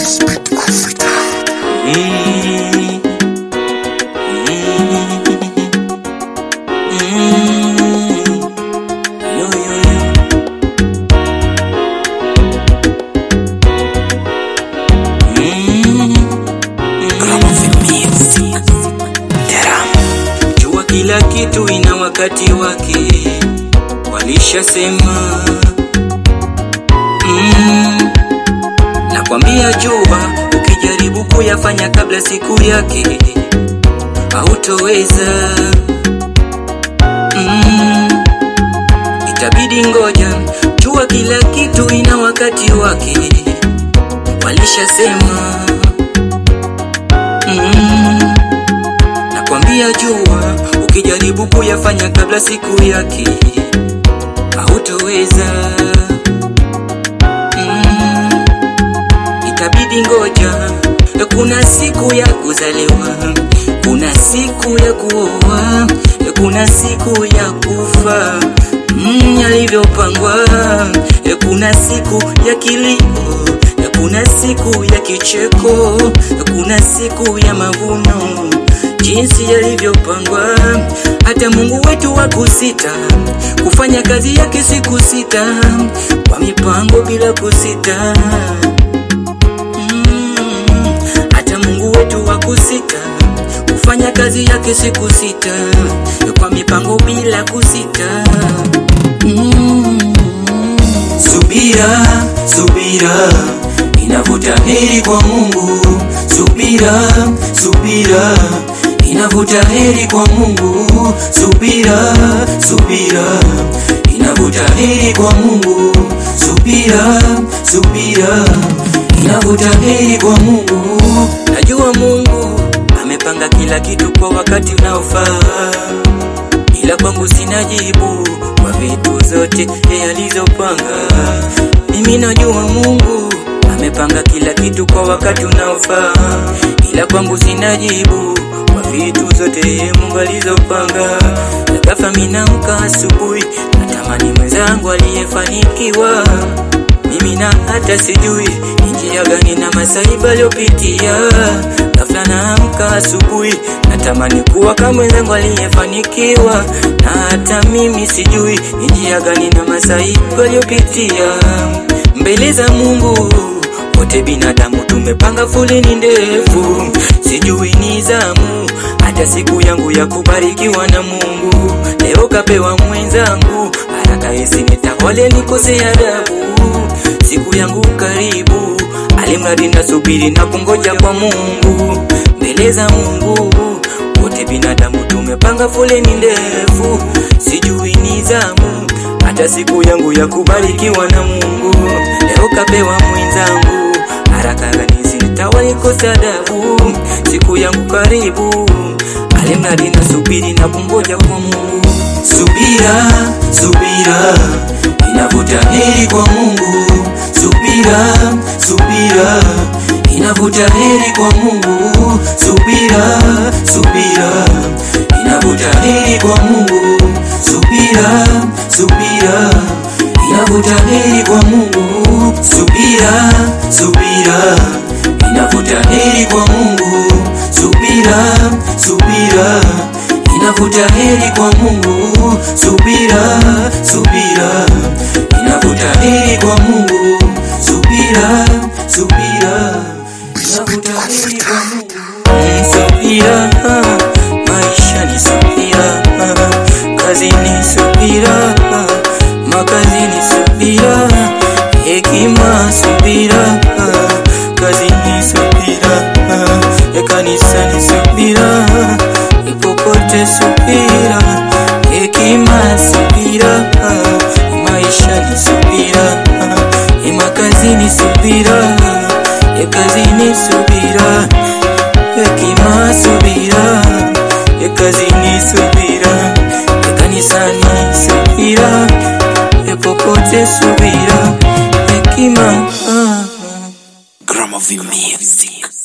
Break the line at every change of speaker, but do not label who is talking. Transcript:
Jua kila kitu ina wakati wake, walishasema. Mm, nakwambia jua, ukijaribu kuyafanya kabla siku yake hautoweza. Mm, itabidi ngoja. Jua kila kitu ina wakati wake, walishasema. Mm, nakwambia jua, ukijaribu kuyafanya kabla siku yake hautoweza. Mm, itabidi ngoja. Kuna siku ya kuzaliwa, kuna siku ya kuoa, kuna siku ya kufa mm, yalivyopangwa. Kuna siku ya kilio, kuna siku ya kicheko, kuna siku ya mavuno, jinsi yalivyopangwa. Hata Mungu wetu wa kusita kufanya kazi yake siku sita kwa mipango bila kusita. Mm, hata Mungu wetu wa kusita kufanya kazi yake siku sita kwa mipango bila kusita. Mm,
Subira, subira inavuta heri kwa Mungu. Subira, subira inavuta heri kwa Mungu. Subira, subira inavuta heri kwa Mungu. Subira, subira inavuta heri kwa Mungu.
najua Mungu amepanga kila kitu kwa wakati unaofaa, ila kwangu sina jibu kwa vitu zote yeye alizopanga. Mimi najua Mungu amepanga kila kitu kwa wakati unaofaa, ila kwangu sina jibu kwa vitu zote yeye Mungu alizopanga. Na ghafla mimi naamka asubuhi, natamani mwenzangu aliyefanikiwa mimi na hata sijui ni njia gani na masaibu aliyopitia. Ghafla naamka asubuhi, natamani kuwa kama mwenzangu aliyefanikiwa, na hata mimi sijui ni njia gani na masaibu aliyopitia. Mbele za Mungu wote binadamu tumepanga foleni ndefu, sijui ni zamu hata siku yangu ya kubarikiwa na Mungu. Leo kapewa mwenzangu, haraka isinitawale nikose adabu. Siku yangu karibu, alimradi nasubiri na kungoja kwa Mungu. Mbele za Mungu wote binadamu tumepanga foleni ndefu, sijui ni zamu hata siku yangu ya kubarikiwa na Mungu. Leo kapewa mwenzangu, haraka isinitawale nikose adabu. Siku yangu karibu, alimradi nasubiri na kungoja kwa Mungu.
Subira, subira inavuta heri kwa Mungu. Subira, subira inavuta heri kwa Mungu. Subira, subira inavuta heri kwa Mungu. Subira, subira inavuta heri kwa Mungu. Subira, subira inavuta heri kwa Mungu. Subira, subira inavuta heri kwa Mungu. Subira, subira inavuta heri kwa Mungu. Subira, subira inavuta heri kwa Mungu.
Mm, Subira, maisha ni subira, kazi ni subira, makazi ni subira, hekima subira, kazi ni subira, kanisa ni subira, popote subira, hekima subira, maisha ni subira, makazi ni subira, kazi ni subira hekima subira, kazini subira, kanisani subira, popote subira, hekima ah.
Gramophone Music.